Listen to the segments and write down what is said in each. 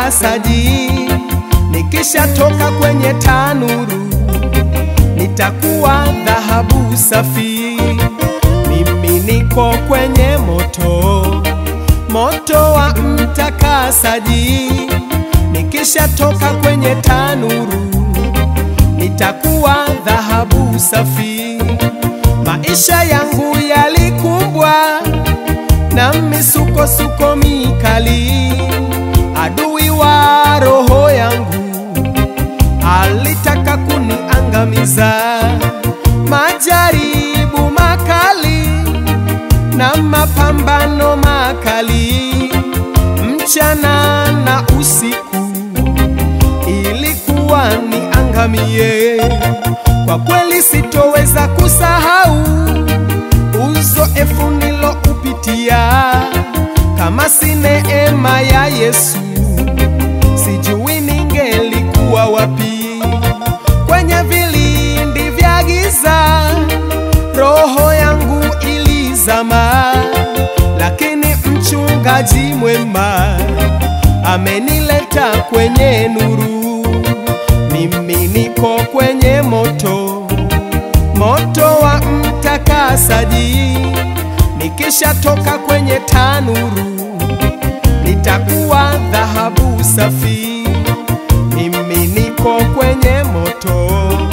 mtakasaji, nikishatoka kwenye tanuru nitakuwa dhahabu safi. Mimi niko kwenye moto, moto wa mtakasaji, nikishatoka kwenye tanuru nitakuwa dhahabu safi. Maisha yangu yalikumbwa na misukosuko mikali, adui wa roho yangu alitaka kuniangamiza. Majaribu makali na mapambano makali, mchana na usiku, ilikuwa niangamie. Kwa kweli sitoweza kusahau uzoefu niloupitia, kama si neema ya Yesu sijui ningelikuwa wapi. Kwenye vilindi vya giza, roho yangu ilizama, lakini mchungaji mwema amenileta kwenye nuru. Mimi niko kwenye moto, moto wa mtakasaji. Nikishatoka kwenye tanuru, nitakuwa dhahabu safi. Mimi niko kwenye moto,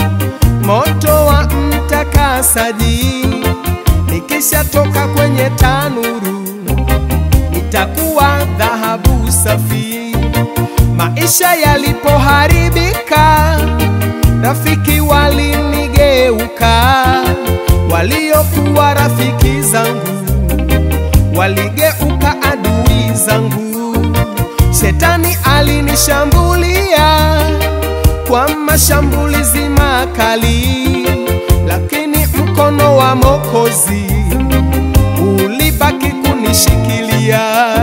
moto wa mtakasaji. Nikishatoka kwenye tanuru, nitakuwa dhahabu safi. Maisha yalipoharibika, rafiki walinigeuka, waliokuwa rafiki zangu waligeuka adui zangu. Shetani alinishambulia kwa mashambulizi makali, lakini mkono wa Mwokozi ulibaki kunishikilia.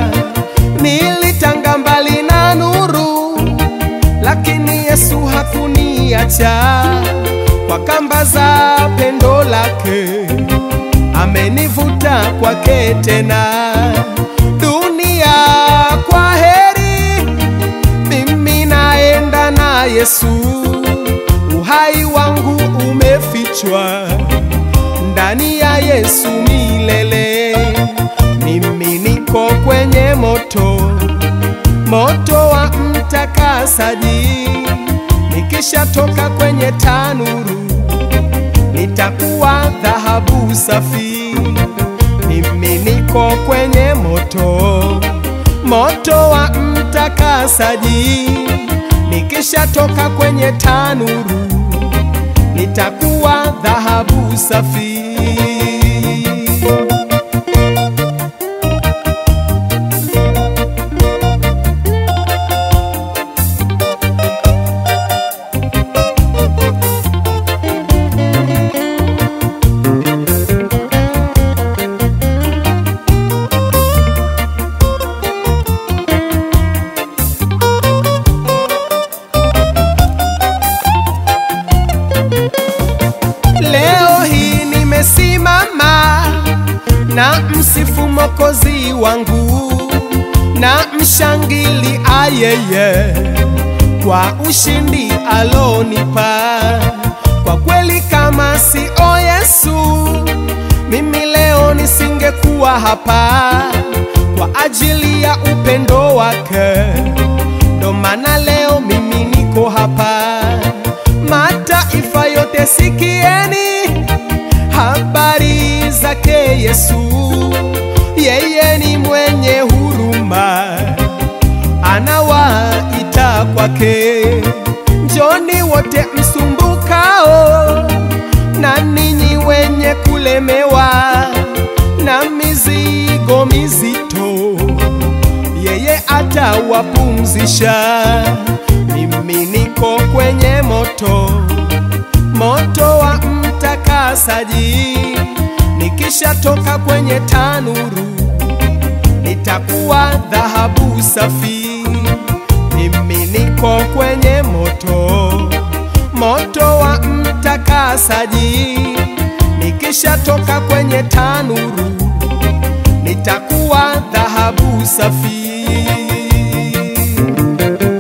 Nilitanga mbali na nuru, lakini Yesu hakuniacha. Kwa kamba za pendo lake amenivuta kwake tena. Dunia kwa heri, mimi naenda na Yesu. Uhai wangu umefichwa ndani ya Yesu milele. Mimi niko kwenye moto, moto wa mtakasaji. Nikishatoka kwenye tanuru, nitakuwa dhahabu safi. Mimi niko kwenye moto, moto wa mtakasaji. Nikishatoka kwenye tanuru, nitakuwa dhahabu safi. Leo hii nimesimama na msifu Mwokozi wangu na mshangili ayeye kwa ushindi alonipa. Kwa kweli kama sio Yesu, mimi leo nisingekuwa hapa kwa ajili ya upendo wake. Ndo maana leo mimi niko hapa. Mataifa yote sikieni habari zake Yesu. Yeye ni mwenye huruma, anawaita kwake. Njoni wote msumbukao na ninyi wenye kulemewa na mizigo mizito, yeye atawapumzisha. Mimi niko kwenye moto, moto wa mtakasaji. Nikishatoka kwenye tanuru, nitakuwa dhahabu safi. Mimi niko kwenye moto, moto wa mtakasaji. Nikishatoka kwenye tanuru, nitakuwa dhahabu safi.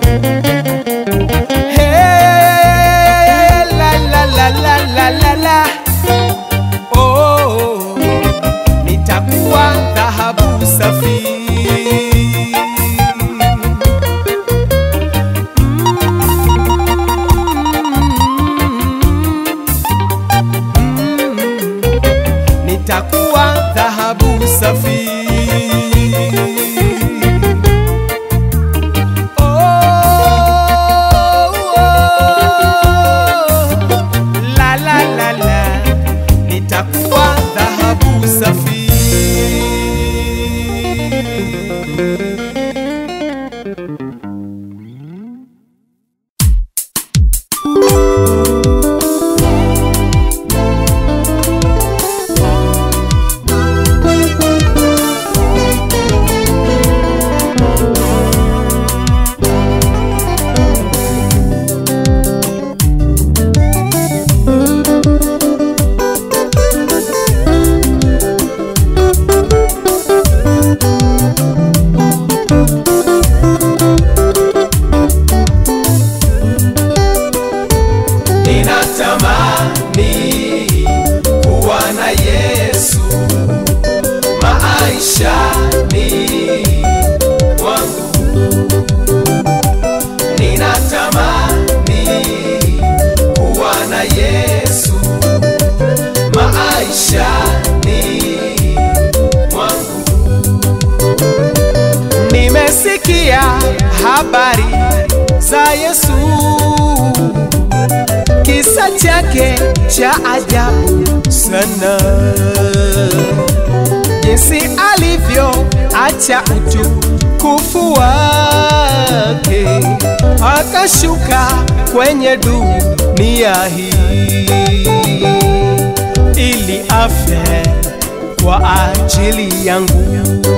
Ninatamani kuwa na Yesu maishani mwangu. Ninatamani kuwa na Yesu maishani mwangu. Nimesikia habari za Yesu kisa chake cha ajabu sana, jinsi alivyo acha utukufu wake akashuka kwenye dunia hii ili afe kwa ajili yangu.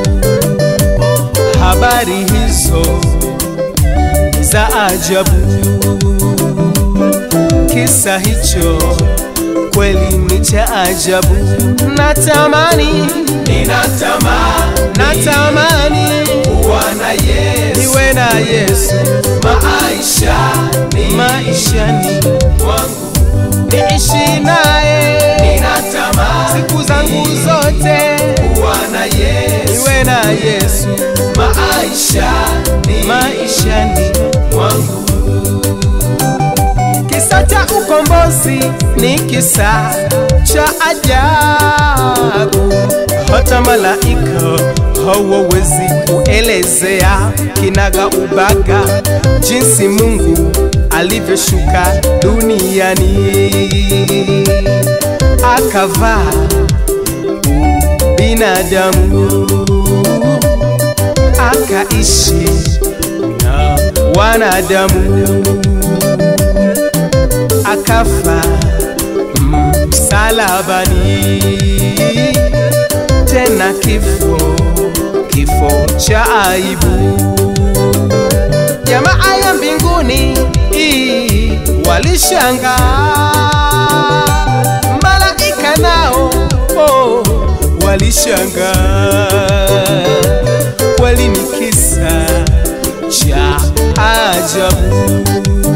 Habari hizo za ajabu kisa hicho kweli ni cha ajabu. Natamani, ninatamani natamani kuwa na Yesu niwe na Yesu maisha ni maishani, mwangu niishi naye ninatamani siku zangu zote, kuwa na Yesu niwe na Yesu maisha ni maishani. mwangu Kisa cha ukombozi ni kisa cha ajabu, hata malaika hawawezi kuelezea kinaga ubaga jinsi Mungu alivyoshuka duniani akavaa binadamu akaishi na wanadamu akafa msalabani, tena kifo kifo cha aibu. Jamaa ya mbinguni ii, walishangaa, malaika nao oh, walishangaa. Kweli ni kisa cha ajabu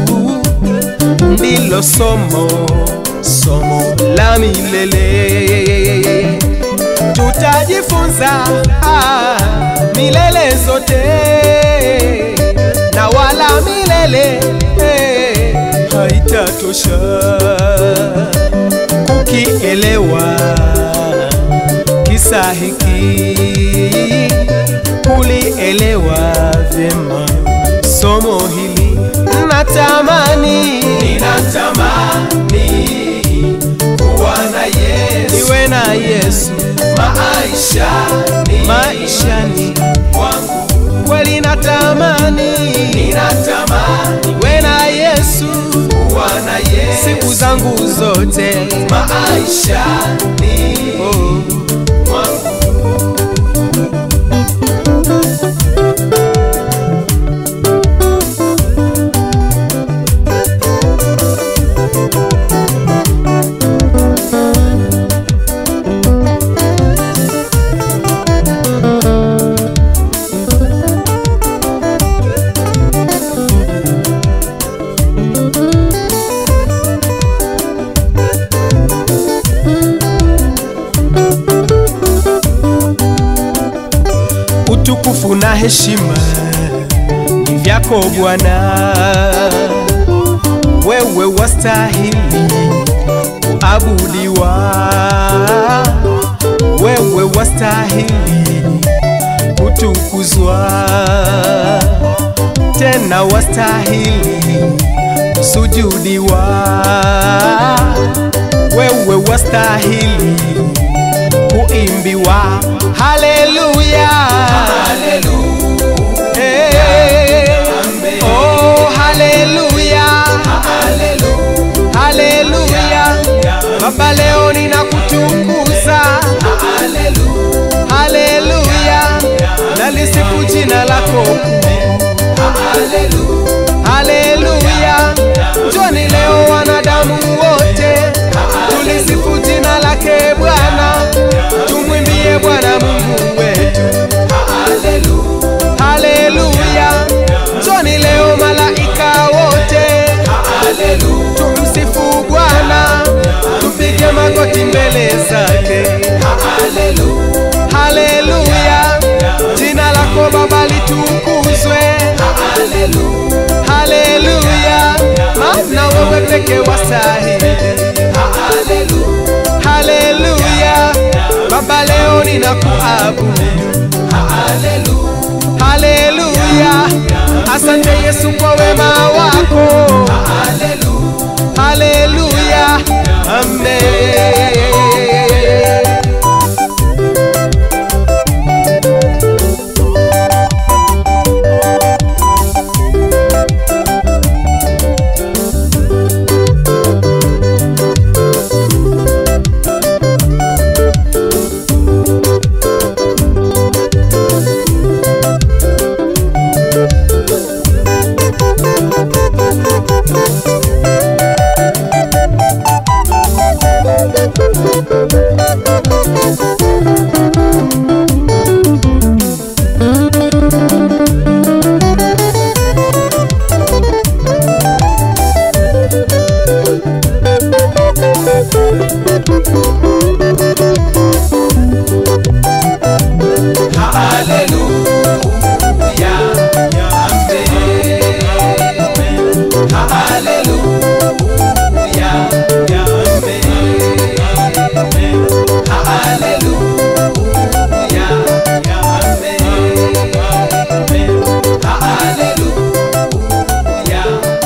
ndilo somo somo la milele tutajifunza ah, milele zote na wala milele eh, haitatosha kukielewa kisa hiki kulielewa vyema somo hili natamani ninatamani kuwa na Yesu niwe na Yesu maisha ni maishani mwangu kweli natamani ninatamani niwe na Yesu kuwa na Yesu siku zangu zote maisha ni oh. mwangu utukufu na heshima ni vyako Bwana, wewe wastahili kuabudiwa, wewe wastahili kutukuzwa, tena wastahili kusujudiwa, wewe wastahili kuimbiwa. Haleluya, haleluya lako Haleluya. haleluya njoni leo wanadamu wote tulisifu jina lake bwana tumwimbie bwana mungu wetu Haleluya. haleluya njoni leo malaika wote Haleluya. tumsifu bwana tupige magoti mbele zake Haleluya. haleluya jina lako baba litukuzwe Haleluya. haleluya maana wewe peke wastahili Haleluya. haleluya baba leo ninakuabudu Haleluya. haleluya asante yesu kwa wema wako Haleluya. haleluya amen Haleluya. Amen. Haleluya. Amen. Haleluya. Amen. Haleluya.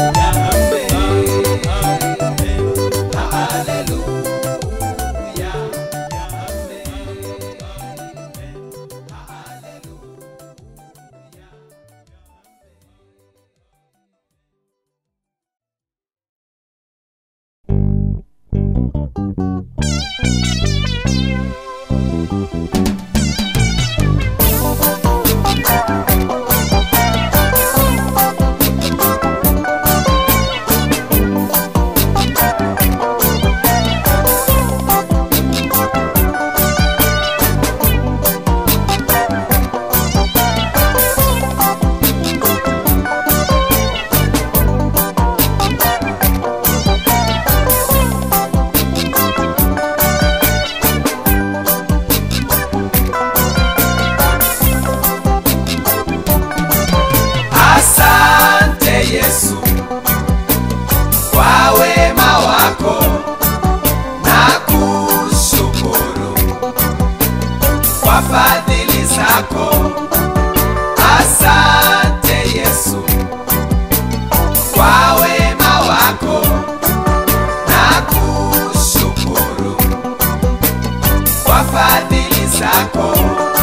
Asante Yesu kwa wema wako na kushukuru kwa fadhili zako. Asante Yesu kwa wema wako na kushukuru kwa fadhili zako.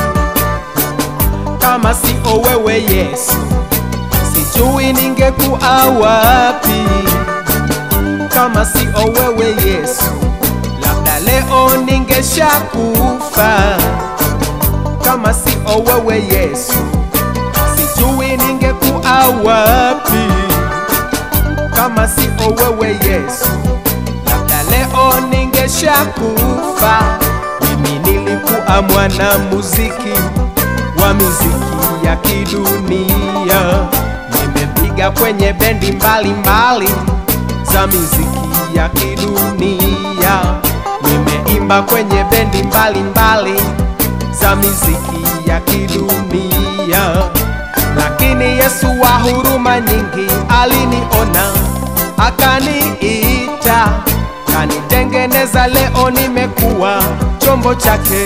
kama sio wewe yesu sijui ningekuwa wapi kama sio wewe yesu labda leo ningeshakufa kama sio wewe yesu sijui ningekuwa wapi kama sio wewe yesu labda leo ningeshakufa mimi nilikuwa mwana muziki wa miziki ya kidunia nimepiga kwenye bendi mbalimbali za miziki ya kidunia nimeimba kwenye bendi mbalimbali za miziki ya kidunia lakini yesu wa huruma nyingi aliniona akaniita kanitengeneza leo nimekuwa chombo chake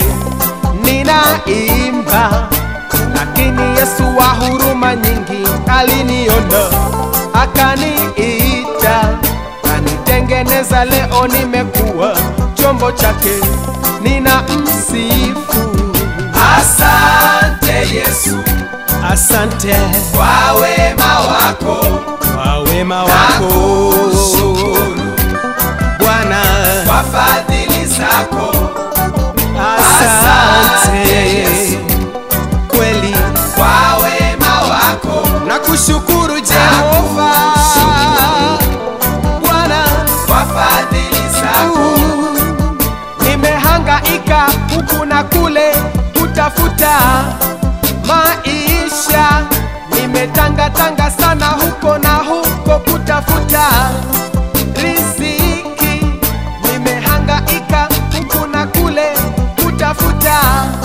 ninaimba lakini yesu wa huruma nyingi aliniona akaniita kanitengeneza leo nimekuwa chombo chake nina msifu Asante Yesu asante kwa wema wako kwa wema na wako kushukuru bwana kwa fadhili zako. asante Asante Yesu kweli kwa wema kushukuru Jehova Bwana kwa fadhili zako nimehangaika huku na kule kutafuta maisha, nimetangatanga sana huko na huko kutafuta riziki, nimehangaika huku na kule kutafuta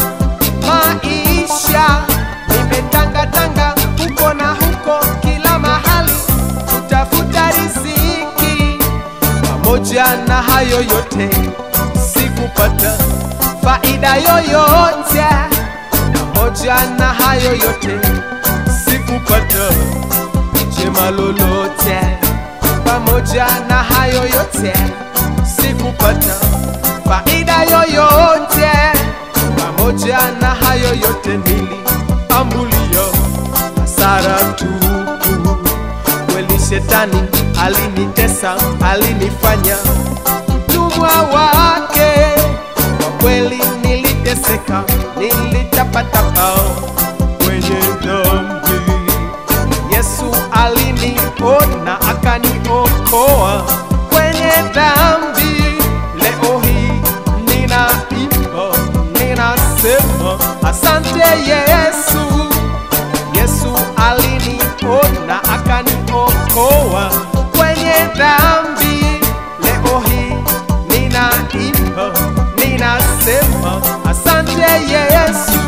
maisha, nimetangatanga huko na huko kila mahali kutafuta riziki pamoja na hayo yote sikupata faida yoyote, pamoja na hayo yote sikupata jema lolote, pamoja na hayo yote sikupata faida yoyote, pamoja na hayo yote niliambulia hasara tupu kweli shetani alinitesa, alinifanya mtumwa wake. Kwa kweli niliteseka, nilitapatapa kwenye dhambi. Yesu aliniona akaniokoa kwenye dhambi. Leo hii ninaimba, ninasema asante Yesu. Yesu aliniona akaniokoa kwenye dhambi. Leo hii ninaimba, ninasema asante Yesu,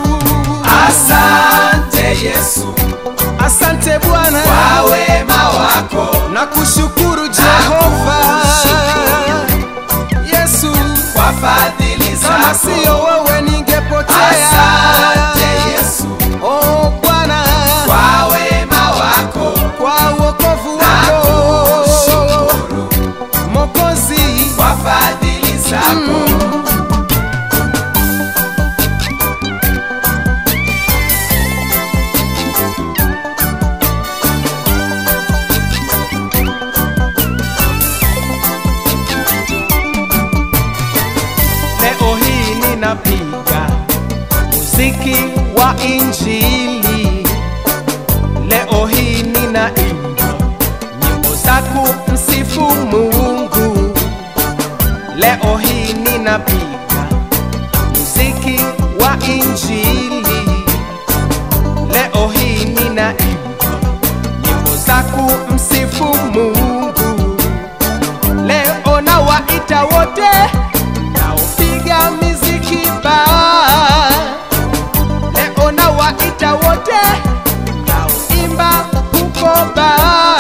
asante yesu asante Bwana kwa wema wako na kushukuru Jehova Yesu, kwa fadhili kama zako siyo wewe ningepotea. asante yesu Oh Bwana, kwa wema wako kwa wokovu na wako kushukuru Mokozi, kwa fadhili zako leo hii ninapiga muziki wa Injili, leo hii ninaimba nyimbo za kumsifu Mungu, leo hii ninapiga muziki wa Injili, leo hii ninaimba nyimbo za kumsifu Mungu. Leo nawaita wote naopiga miziki ba. Leo nawaita wote naoimba huko ba.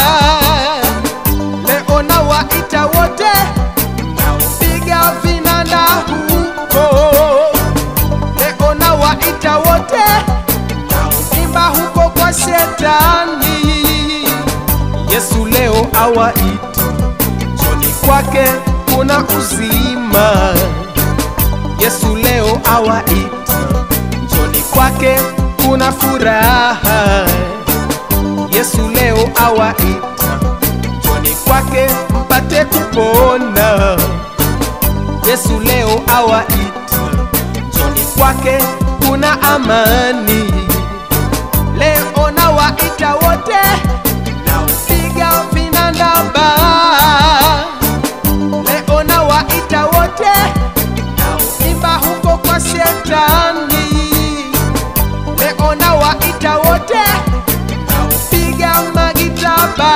Leo nawaita wote naopiga vinanda huko. Leo nawaita wote naoimba huko kwa shetani. Yesu leo awaita njoni kwake kuna uzima. Yesu leo awaita njoni kwake kuna furaha. Yesu leo awaita njoni kwake mpate kupona. Yesu leo awaita njoni kwake kuna amani. Leo nawaita wote naopiga vinanda ba. Leo nawaita wote naoimba huko kwa shetani. Leo nawaita wote naopiga magitaba.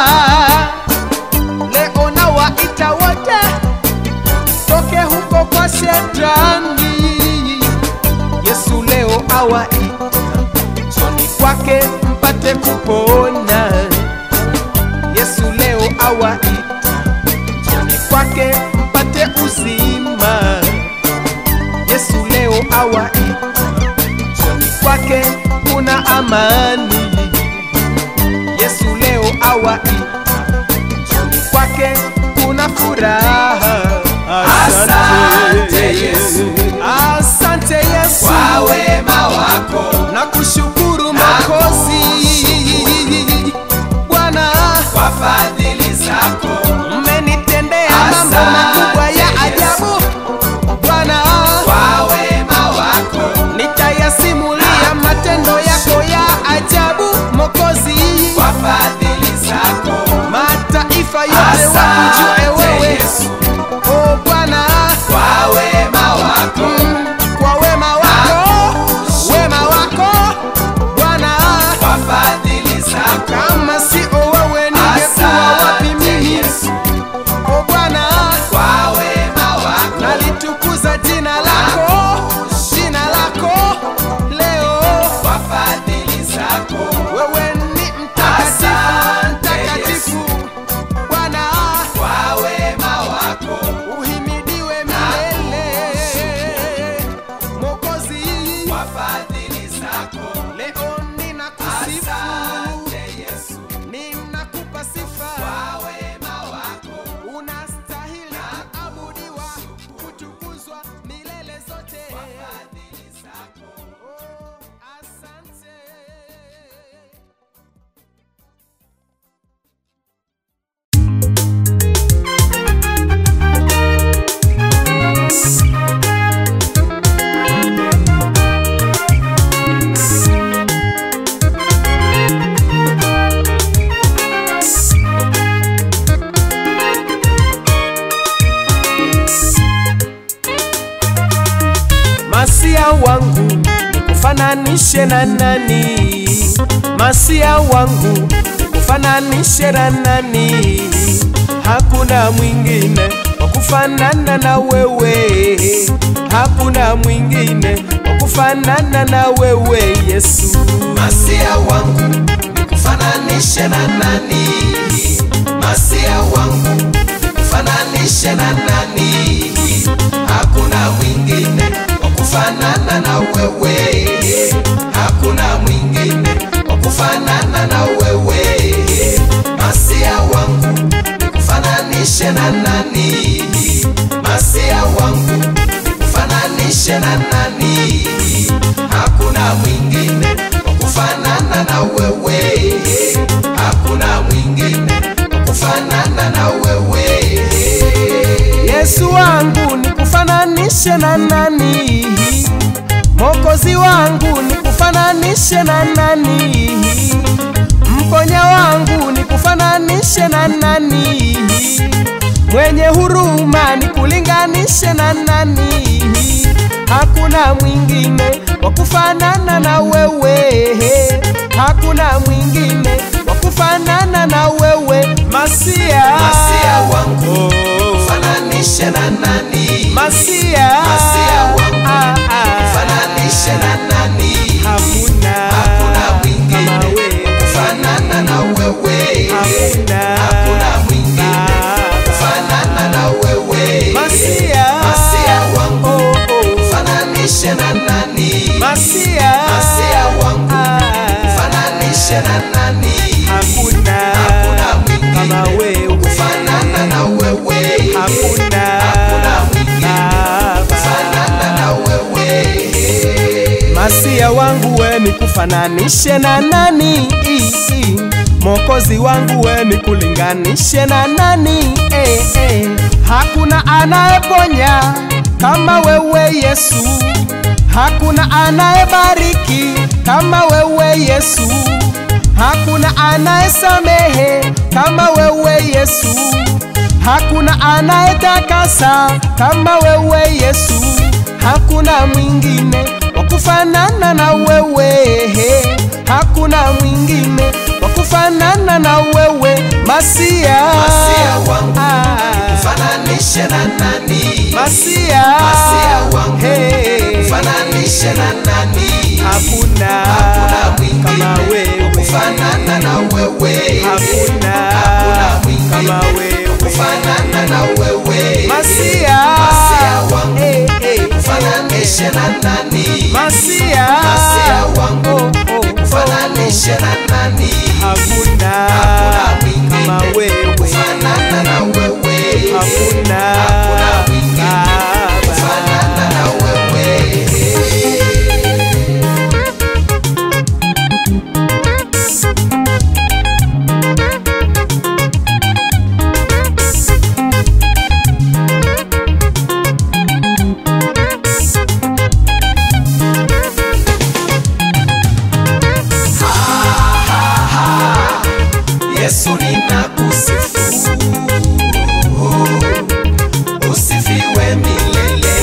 Leo nawaita wote toke huko kwa shetani. Yesu leo awaita njoni kwake mpate kupona. Yesu leo awaita njoni kwake mpate uzima. Yesu leo awaita njoni kwake kuna amani. Yesu leo awaita njoni kwake kuna furaha. Asante Yesu. asante Yesu kwa wema wako na kushukuru Makozi Bwana, kwa fadhili zako mmenitendea mambo Asante makubwa ya Yesu. ajabu Bwana, kwa wema wako nitayasimulia matendo yako ya ajabu Mokozi, kwa wangu nikufananishe na nani? Masia wangu nikufananishe na nani? Hakuna mwingine wa kufanana na wewe, hakuna mwingine wa kufanana na wewe Yesu. Masia wangu nikufananishe na nani? Masia wangu nikufananishe na nani? Hakuna mwingine wa kufanana na wewe, hakuna mwingine wa kufanana na wewe. Masia wangu nikufananishe na nani? Masia wangu nikufananishe na nani? Hakuna mwingine wa kufanana na wewe, hakuna mwingine wa kufanana na wewe. Yesu wangu nikufananishe na nani? Mokozi wangu nikufananishe na nani? Mponya wangu nikufananishe na nani? Mwenye huruma nikulinganishe na nani? Hakuna mwingine wa kufanana na wewe, hakuna mwingine wa kufanana na wewe Masia, Masia wangu Oh. fananishe na nani? Masia, Masia wangu Ah, ah. fananishe na nani? Hakuna, Hakuna kama mwingine wewe. kufanana na wewe, Hakuna, hakuna mwingine Baba. kufanana na wewe. Masia, Masia wangu oh, oh. fananishe na nani? Masia, Masia wangu ah. fananishe na nani? Hakuna, Hakuna mwingine kama wewe. kufanana na wewe, Hakuna, hakuna mwingine Baba. kufanana na wewe. Masia wangu we nikufananishe na nani? Mokozi wangu we nikulinganishe na nani? Eh, eh. Hakuna anayeponya kama wewe Yesu, hakuna anayebariki kama wewe Yesu, hakuna anayesamehe kama wewe Yesu, hakuna anayetakasa kama wewe Yesu, hakuna mwingine wa kufanana na wewe, hakuna mwingine wa kufanana na wewe Masia, Masia wangu Ah, fananishe na nani? Masia, Masia wangu Hey, fananishe na nani? hakuna Hakuna kama mwingine wewe, kufanana na wewe, hakuna hakuna mwingine kama wewe kufanana na wewe. Masia, Masia wangu eh, eh, fananishe na nani? Masia, Masia wangu oh, oh, fananishe na nani? hakuna Hakuna mwingine kama wewe, kufanana na wewe, hakuna Hakuna mwingine Baba. kufanana na wewe. Yesu ninakusifu, usifiwe milele,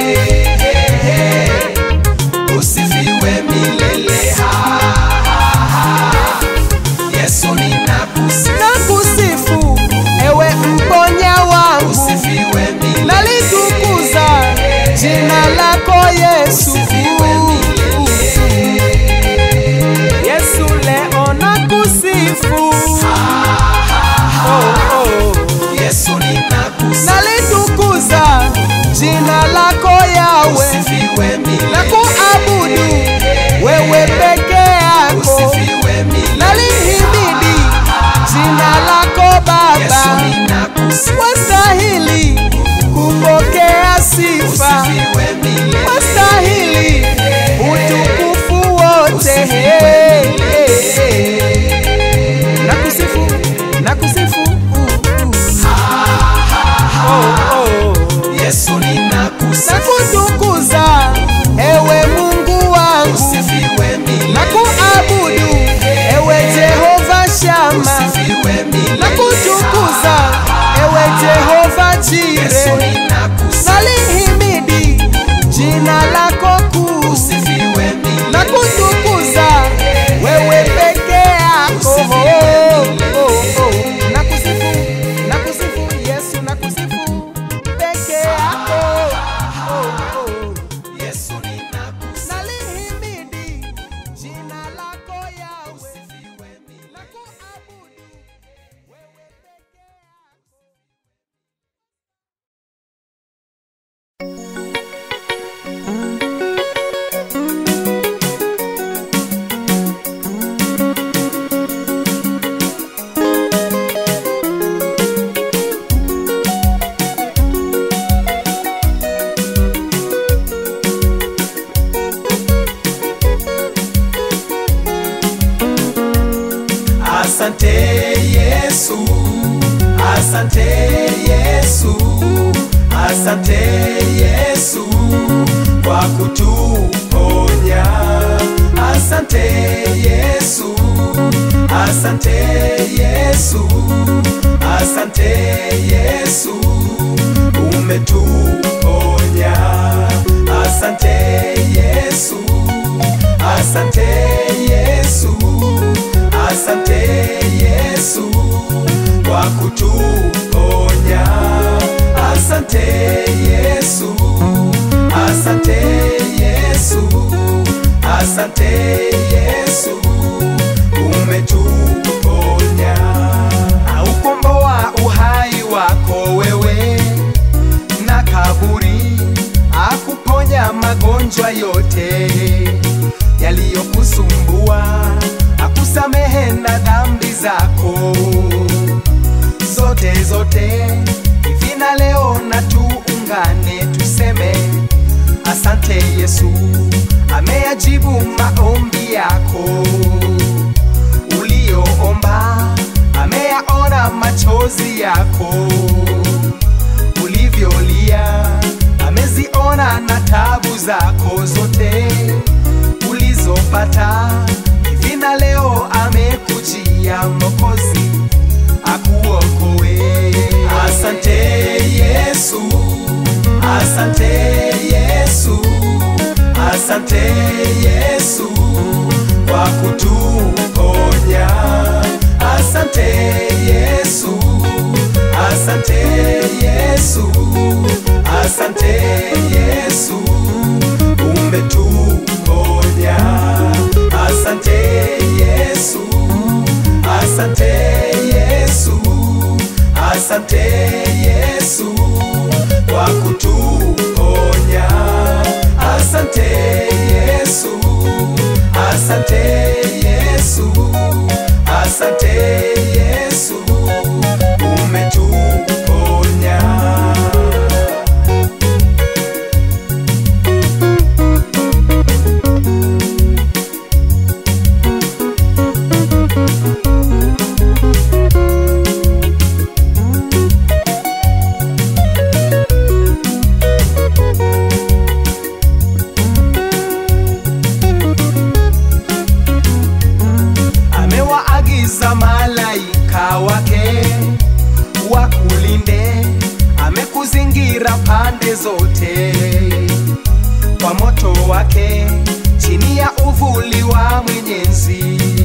usifiwe milele. Ha, ha, ha. Yesu ninakusifu, Nakusifu ewe mponya wangu, usifiwe milele, nalitukuza jina lako Yesu. usifiwe milele. Yesu leo nakusifu, oh, oh. Yesu ninakusifu, nalitukuza jina lako Yawe usifiwe milele, na kuabudu wewe peke yako, usifiwe milele. nalihimidi jina lako Baba, Yesu ninakusifu, wastahili kupokea sifa, usifiwe milele. wastahili utukufu wote. Usifiwe milele. Asante Yesu, asante Yesu, asante Yesu kwa kutuponya. Asante Yesu, asante Yesu, asante Yesu umetuponya. Asante Yesu, asante Yesu, asante Yesu kwa kutuponya. Asante Yesu, asante Yesu, asante Yesu umetuponya. aukomboa uhai wako wewe na kaburi, akuponya magonjwa yote yaliyokusumbua, akusamehe na dhambi zako zote zote. Hivi na leo na tuungane tuseme asante Yesu, ameyajibu maombi yako uliyoomba ameyaona machozi yako ulivyolia, ameziona na tabu zako zote ulizopata. Hivi na leo amekujia Mwokozi akuokoe. Asante Yesu, asante Yesu, asante Yesu kwa kutuponya. Asante Yesu, asante Yesu, asante Yesu umetuponya. Asante Yesu, asante Yesu, asante Yesu kwa kutuponya. Asante Yesu, asante Yesu, asante Yesu umetuponya. amewaagiza malaika wake wakulinde, amekuzingira pande zote kwa moto wake, chini ya uvuli wa Mwenyezi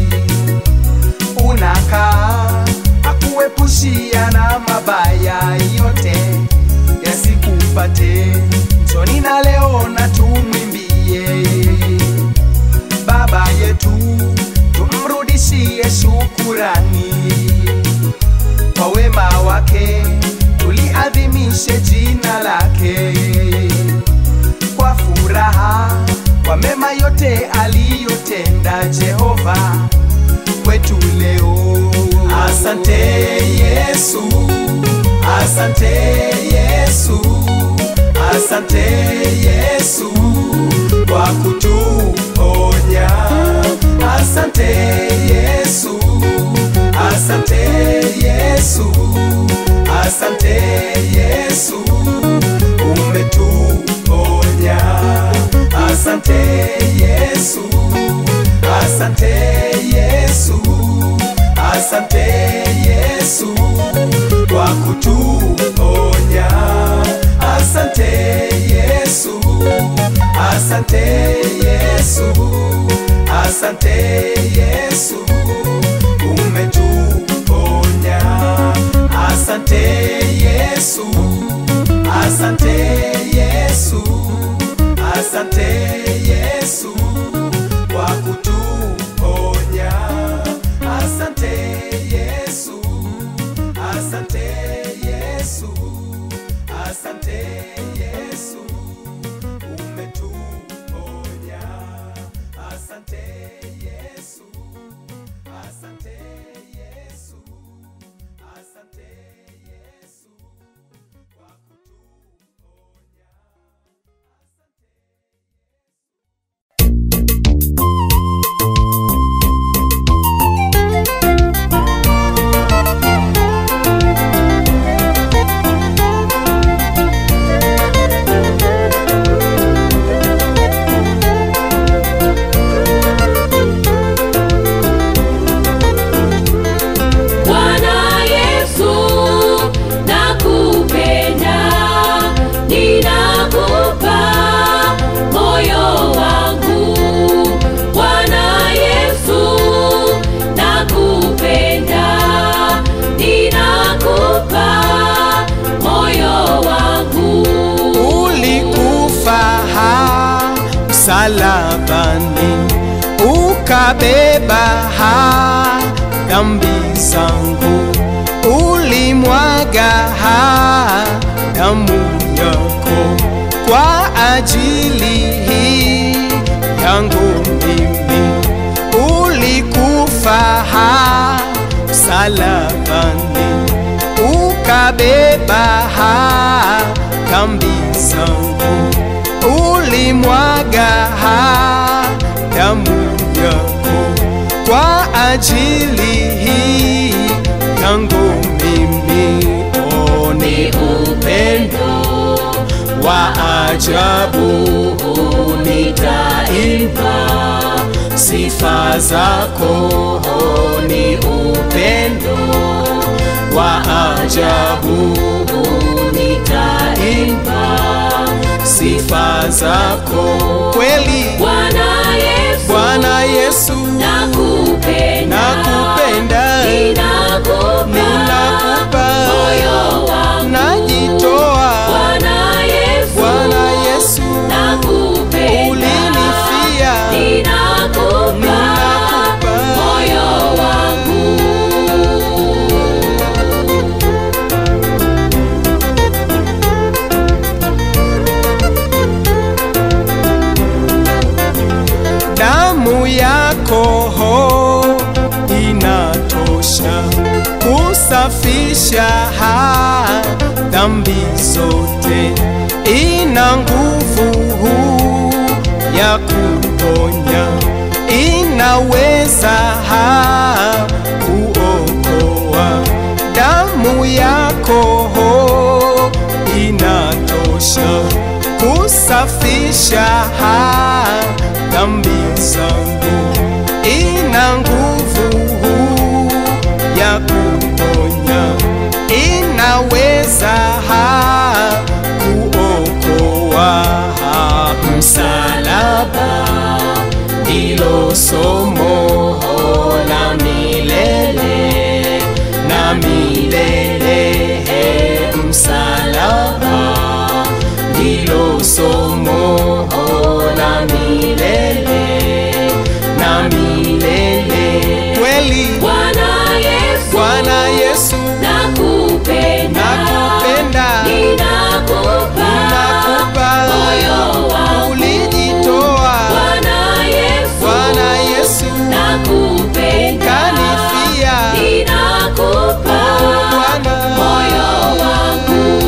unakaa, akuepushia na mabaya yote yasikupate. Njoni na leo na tumwimbie Baba yetu, tumrudishie shukurani kwa wema wake, tuliadhimishe jina lake kwa furaha, kwa mema yote aliyotenda Jehova kwetu leo. Asante Yesu, asante Yesu, asante Yesu kwa kutuponya. Asante Yesu, asante Yesu, asante Yesu umetuponya. Asante Yesu, asante Yesu, asante Yesu kwa kutuponya. Asante Yesu, asante Yesu, asante Yesu umetuponya. Asante Yesu, asante Yesu, asante Yesu kwa kutuponya. Asante Yesu, asante Yesu, asante Yesu umetuponya. Asante Yesu, asante ukabeba ha dhambi zangu, ulimwaga ha damu yako kwa ajili hii yangu mimi, ulikufa ha msalabani, ukabeba ha dhambi zangu, ulimwaga ha damu yako kwa ajili hii yangu mimi. Oh, ni upendo wa ajabu, nitaimba sifa zako. Oh, ni upendo wa ajabu, nitaimba sifa zako kweli. Bwana Yesu, Bwana Yesu, nakupenda, nakupenda, ninakupa, ninakupa, moyo wangu. najitoa. Bwana Yesu, Bwana Yesu, nakupenda, ulinifia, ninakupa, ninakupa. moyo wangu. damu yako ho inatosha kusafisha ha dhambi zote, ina nguvu ya kuponya, inaweza ha kuokoa. Damu yako ho inatosha kusafisha ha dhambi zangu, ina nguvu ya kuponya, inaweza ha kuokoa. Msalaba ndilo somo la milele na milele. Msalaba ndilo somo la milele na milele. Kweli Bwana Yesu, Bwana Yesu, nakupenda, nakupenda, ninakupa, nakupa, moyo wangu. ulijitoa. Bwana Yesu, Bwana Yesu, nakupenda, kanifia. ninakupa, Bwana moyo wangu.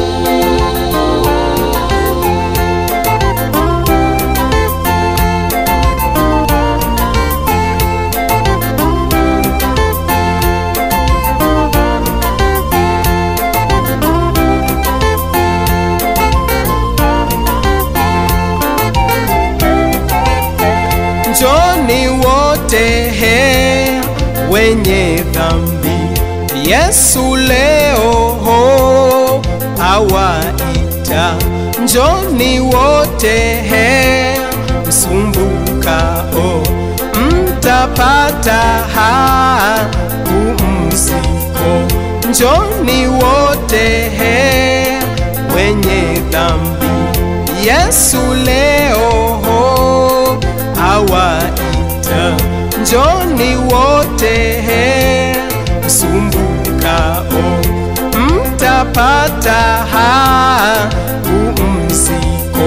Njoni wote he wenye dhambi, Yesu leo ho awaita. Njoni wote he msumbukao, mtapata ha pumziko. Njoni wote he wenye dhambi, Yesu leo ho awaita. Njoni wote he msumbukao, mtapata ha pumziko.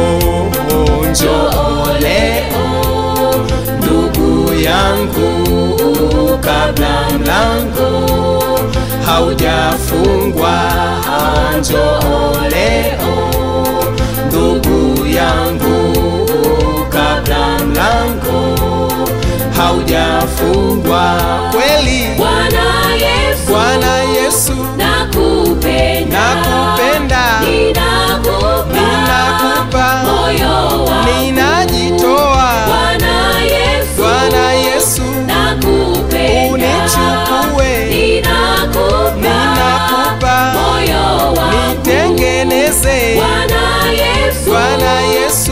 Njoo leo ndugu yangu, kabla mlango haujafungwa. Njoo leo ndugu yangu, kabla mlango haujafungwa. Kweli Bwana Yesu, Bwana Yesu, nakupenda, nakupenda, ninakupa, ninakupa, moyo wangu. ninajitoa. Bwana Yesu, Bwana Yesu, nakupenda, unichukue, ninakupa, ninakupa, moyo wangu. nitengeneze. Bwana Yesu, Bwana Yesu,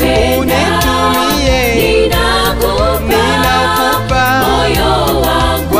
nakupenda, unitumie, ninakupa, ninakupa, moyo wangu.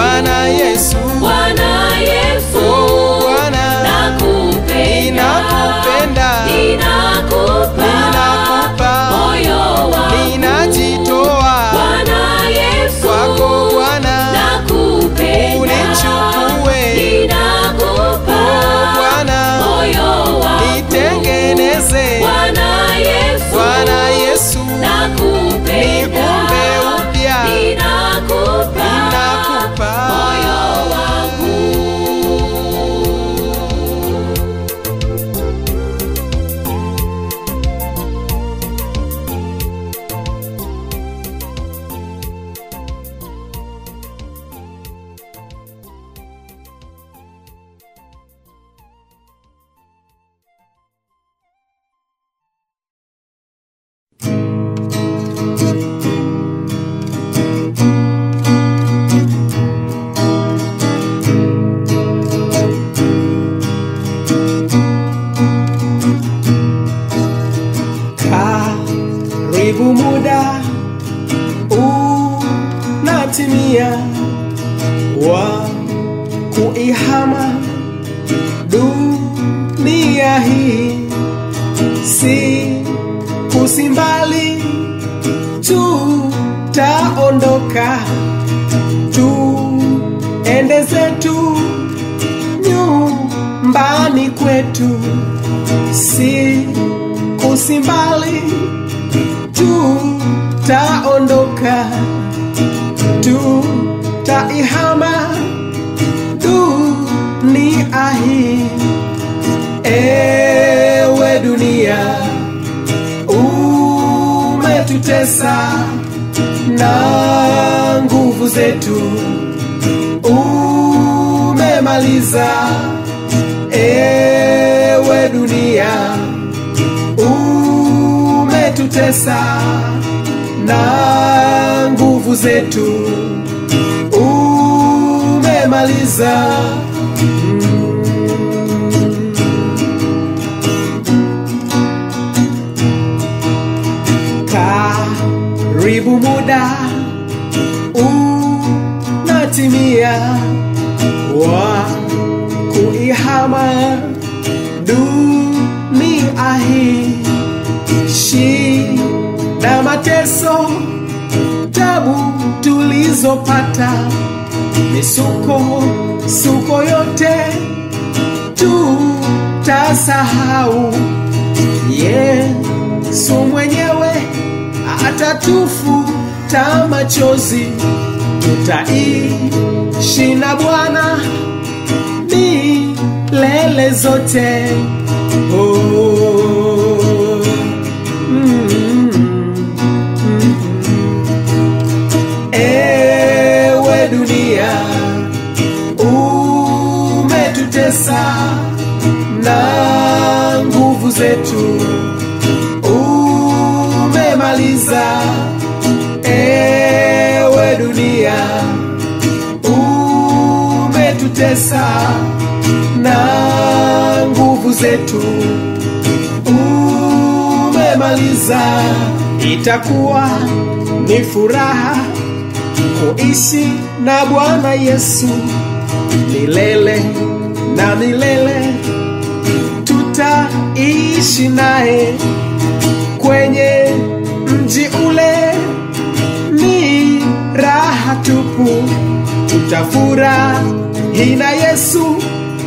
wa kuihama dunia hii si kusimbali tutaondoka tuende zetu nyumbani kwetu si kusimbali tutaondoka tutaihama dunia hii ewe dunia umetutesa na nguvu zetu umemaliza ewe dunia umetutesa na nguvu zetu umemaliza karibu muda unatimia wa kuihama dunia hii shida mateso tabu tulizopata misuko suko yote tutasahau yesu mwenyewe atatufuta machozi tutaishi na bwana milele zote oh. mm, mm. ewe dunia umetutesa na nguvu zetu umemaliza ewe dunia umetutesa na nguvu zetu umemaliza itakuwa ni furaha kuishi na bwana yesu milele na milele tutaishi naye kwenye mji ule ni raha tupu tutafurahi na yesu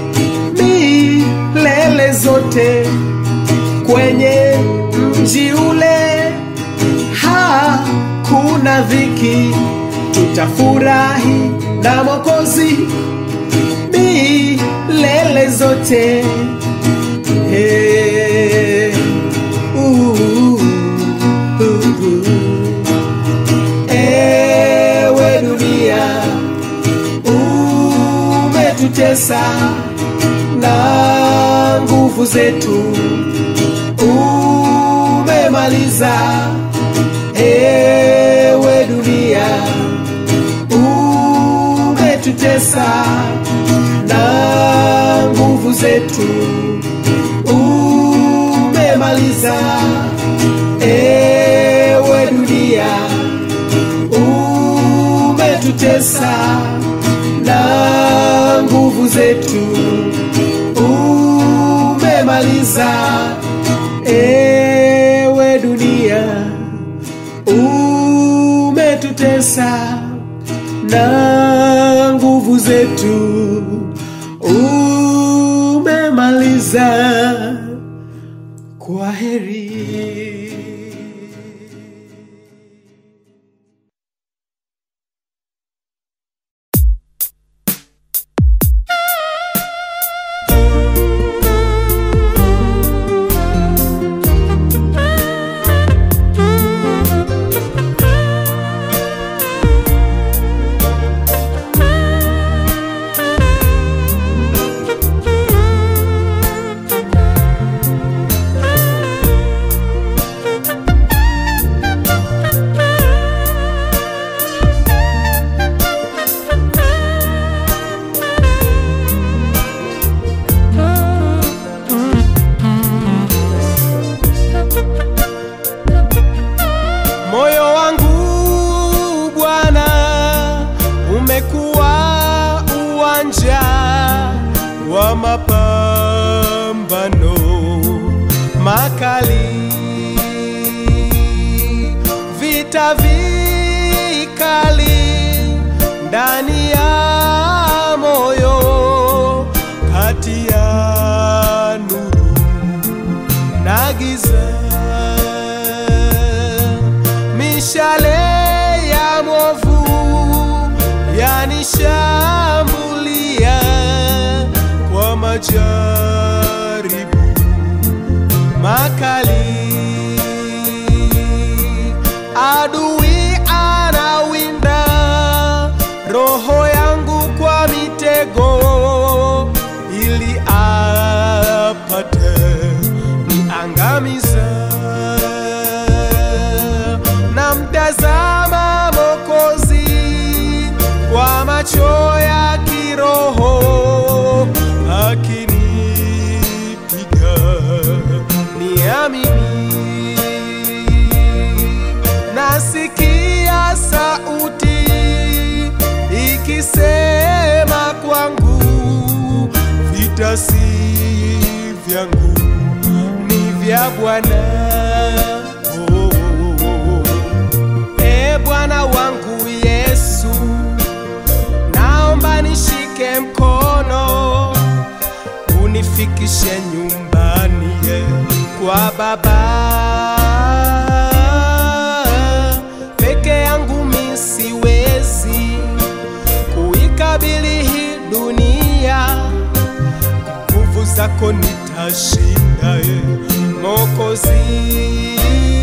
milele zote kwenye mji ule hakuna dhiki tutafurahi na mwokozi milele zote hey. uh, uh, uh. ewe dunia umetutesa na nguvu zetu umemaliza ewe dunia umetutesa na nguvu zetu umemaliza ewe dunia umetutesa na nguvu zetu umemaliza ewe dunia umetutesa na nguvu zetu umemaliza kwa heri uwanja wa mapambano makali, vita vikali ndani ya moyo, kati ya nuru na giza, mishale ya mwovu yanishambulia kwa majaribu makali. Adui anawinda roho yangu kwa mitego ili apate niangamiza. Na mtazama Mokozi kwa macho ya kiroho akinipiga niamini. Nasikia sauti ikisema kwangu, vita si vyangu, ni vya Bwana. Oh, oh, oh. E Bwana wangu Yesu, naomba nishike mkono unifikishe nyumbani ye, kwa Baba. Peke yangu mi siwezi kuikabili hii dunia, nguvu zako nitashinda ye, Mokozi.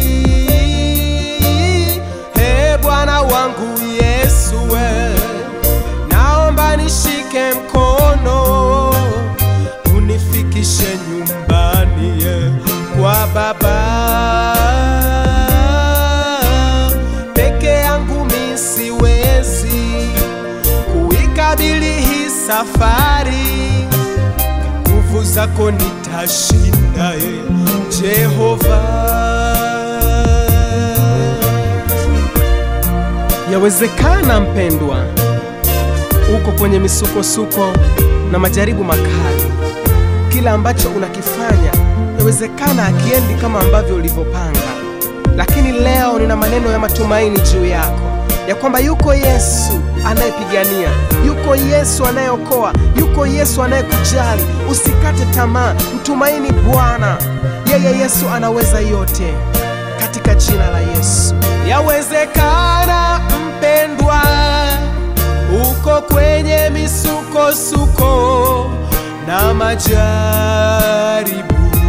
He Bwana wangu Yesu we, naomba nishike mkono unifikishe nyumbani ye, kwa Baba. Peke yangu mi siwezi kuikabili hii safari, nguvu zako nitashinda ye, Jehova. Yawezekana mpendwa, uko kwenye misukosuko na majaribu makali. Kila ambacho unakifanya yawezekana akiendi kama ambavyo ulivyopanga, lakini leo nina maneno ya matumaini juu yako ya kwamba yuko Yesu anayepigania, yuko Yesu anayeokoa, yuko Yesu anayekujali. Usikate tamaa, mtumaini Bwana. Yeye Yesu anaweza yote, katika jina la Yesu. Yawezekana mpendwa, uko kwenye misukosuko na majaribu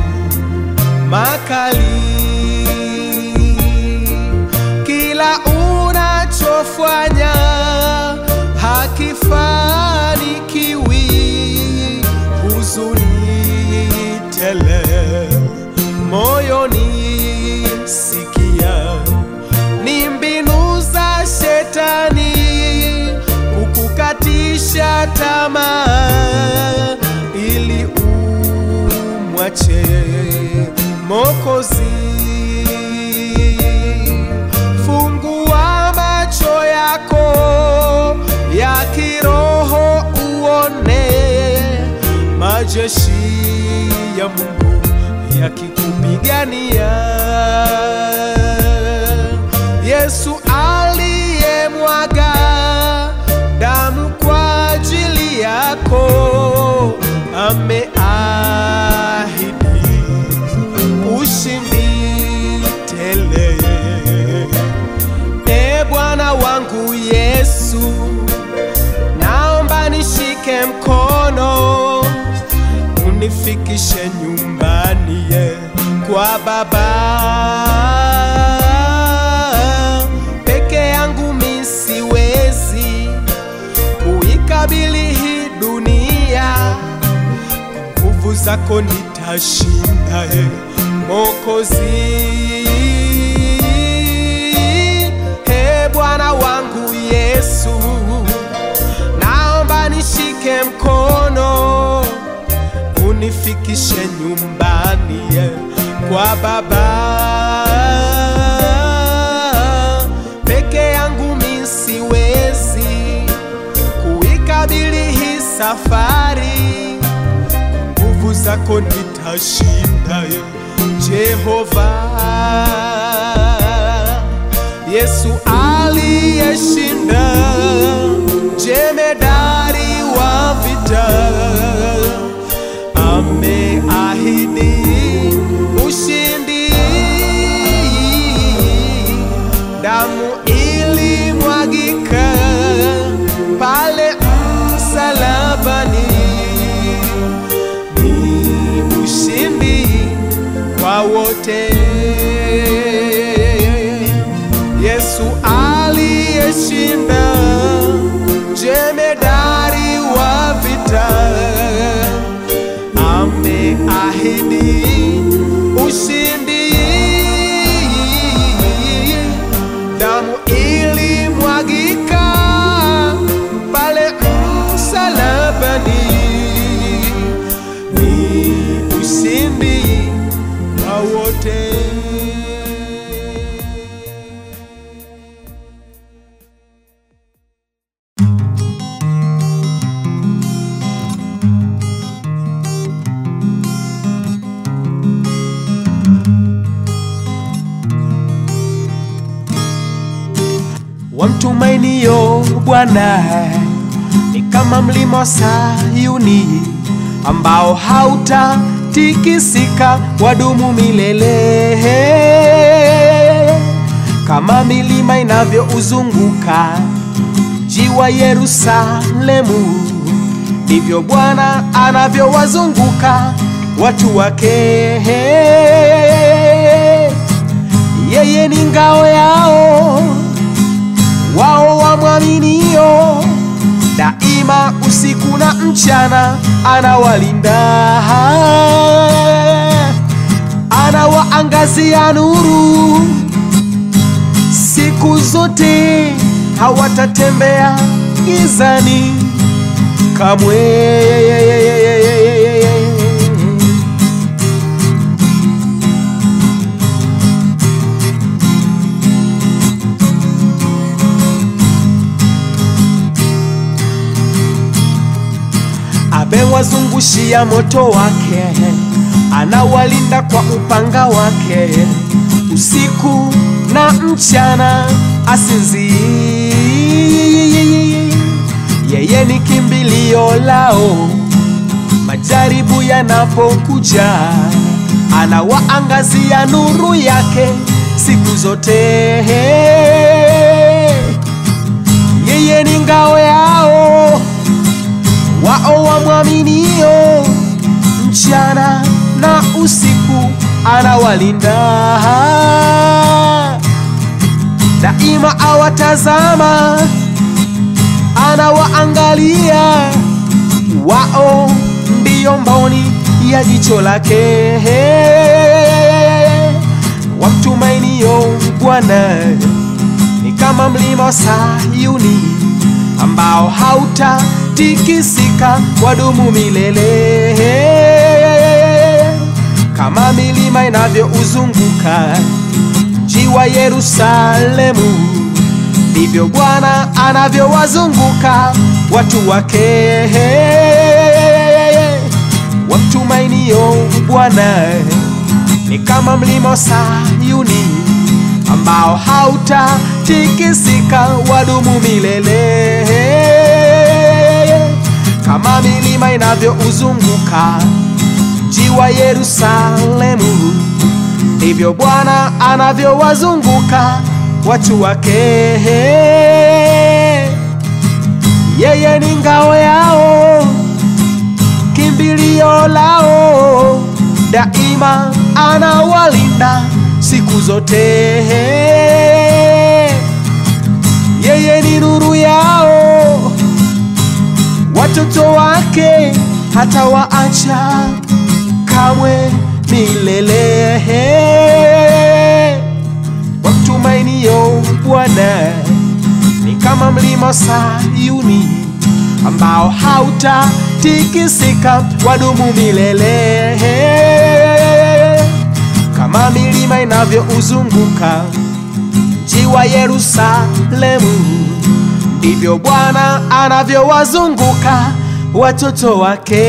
makali, kila unachofanya hakifanikiwi, huzuni tele moyoni, sikia ni mbinu za shetani kukukatisha tamaa ili umwache Mokozi. Fungua macho yako ya kiroho uone majeshi ya Mungu yakikupigania. Yesu aliyemwaga damu kwa ajili yako ameahidi ushindi tele. E Bwana wangu Yesu, naomba nishike mkono unifikishe nyumbani ye, kwa Baba. Peke yangu mi siwezi kuikabili hii dunia, nguvu zako nitashinda ye, Mokozi. He Bwana wangu Yesu, naomba nishike mkono unifikishe nyumbani ye, kwa Baba. Peke yangu mi siwezi kuikabili hii safari, nguvu zako nitashinda. Jehova, Yesu aliyeshinda, jemedari wa vita, ameahidi ushindi. Damu ilimwagika pale msalabani, ni ushindi kwa wote. Yesu aliyeshinda, jemedari wa vita, ameahidi ushindi. Damu ilimwagika pale msalabani, ni ushindi kwa wote. wamtumainio Bwana ni kama mlima wa Sayuni ambao hautatikisika, wadumu milele. Kama milima inavyouzunguka mji wa Yerusalemu, ndivyo Bwana anavyowazunguka watu wake. Yeye ni ngao yao wao wamwaminio, daima usiku na mchana anawalinda, anawaangazia nuru siku zote, hawatatembea gizani kamwe. amewazungushia moto wake, anawalinda kwa upanga wake, usiku na mchana asinzii. Yeye ni kimbilio lao majaribu yanapokuja, anawaangazia nuru yake siku zote. Yeye ni ngao yao wao wamwaminio, mchana na usiku anawalinda, daima awatazama, anawaangalia, wao ndiyo mboni ya jicho lake. Wamtumainio Bwana ni kama mlima wa Sayuni ambao hautatikisika, wadumu milele. Kama milima inavyouzunguka mji wa Yerusalemu, ndivyo Bwana anavyowazunguka watu wake. Wamtumainio Bwana ni kama mlima wa Sayuni ambao hautatikisika, wadumu milele. Kama milima inavyouzunguka mji wa Yerusalemu, ndivyo Bwana anavyowazunguka watu wake. Yeye ni ngao yao, kimbilio lao, daima anawalinda siku zote. Yeye ni nuru yao, watoto wake hata waacha kamwe milele. Wamtumainio Bwana ni kama mlima Sayuni ambao hautatikisika, wadumu milele kama milima inavyouzunguka mji wa Yerusalemu, ndivyo Bwana anavyowazunguka watoto wake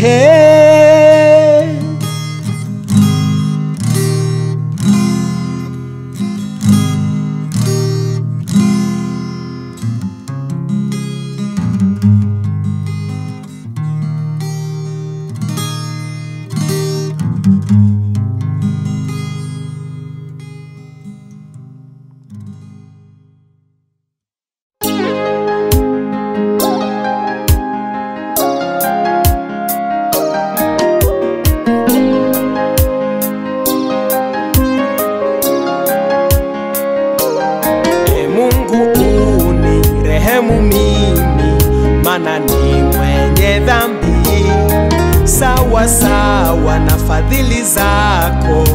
E Mungu unirehemu mimi, maana ni mwenye dhambi, sawa sawa na fadhili zako.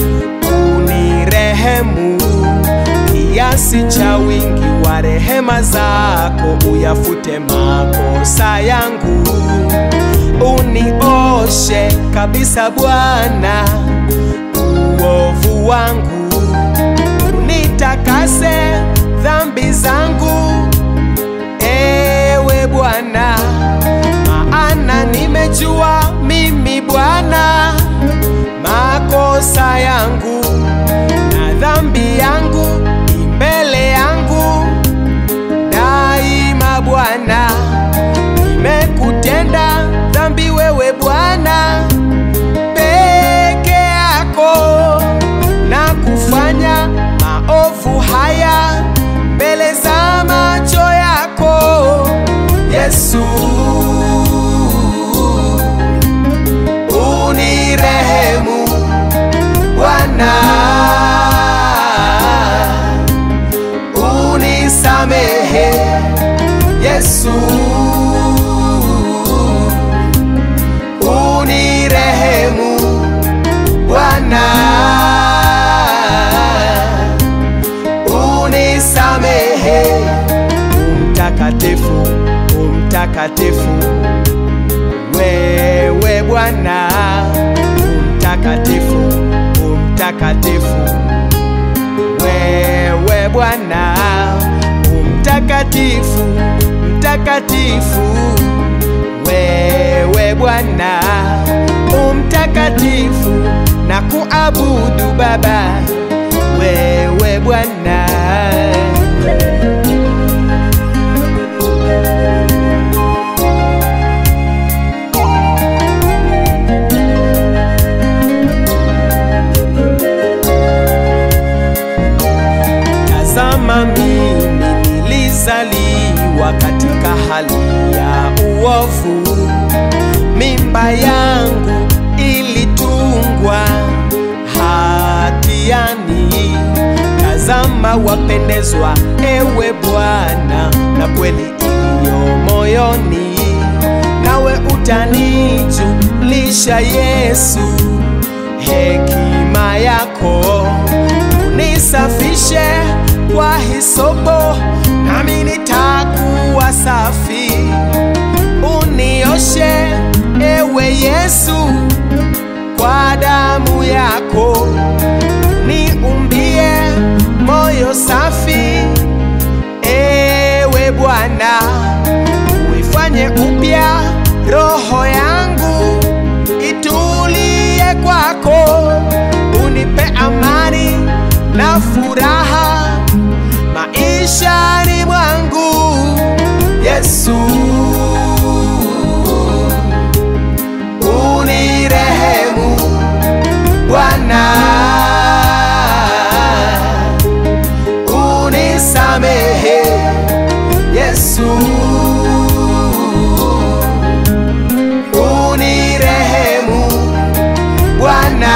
Unirehemu kiasi cha wingi wa rehema zako, uyafute makosa yangu, unioshe kabisa Bwana uovu wangu nitakase dhambi zangu, ewe Bwana, maana nimejua mimi Bwana makosa yangu na dhambi yangu ni mbele yangu daima. Bwana, nimekutenda dhambi wewe Bwana peke yako na kufanya maovu haya mbele za macho yako Yesu. Unirehemu Bwana, unisamehe Yesu. Unirehemu Bwana, unisamehe. Umtakatifu, umtakatifu, wewe Bwana, umtakatifu, umtakatifu, wewe Bwana, umtakatifu, mtakatifu, wewe Bwana, umtakatifu na kuabudu Baba, wewe Bwana. Tazama mimi nilizaliwa katika hali ya uovu, mimba yangu ilitungwa hatiani. Tazama wapendezwa, ewe Bwana, na kweli iliyo moyoni, nawe utanijulisha Yesu hekima yako unisafishe kwa hisopo, nami nitakuwa safi. Unioshe ewe Yesu kwa damu yako, niumbie moyo safi. Ewe Bwana, uifanye upya roho yangu itulie kwako, unipe amani na furaha maishani mwangu Yesu. Unirehemu Bwana, unisamehe Yesu. Unirehemu Bwana,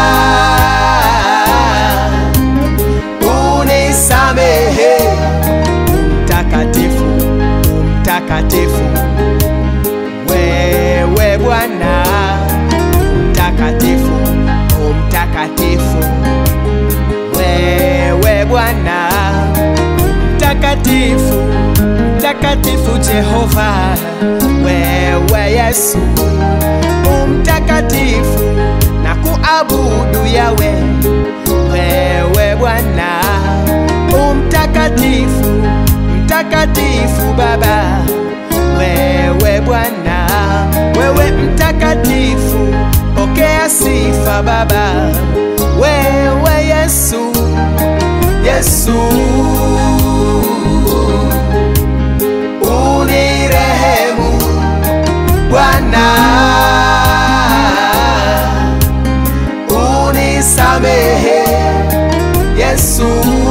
unisamehe. Mtakatifu, mtakatifu, wewe Bwana, mtakatifu, mtakatifu, wewe Bwana, mtakatifu, mtakatifu Jehova, wewe Yesu, umtakatifu na kuabudu yawe wewe Bwana umtakatifu, mtakatifu Baba, wewe Bwana mtakatifu, pokea sifa Baba, wewe Yesu, Yesu unirehemu Bwana, unisamehe Yesu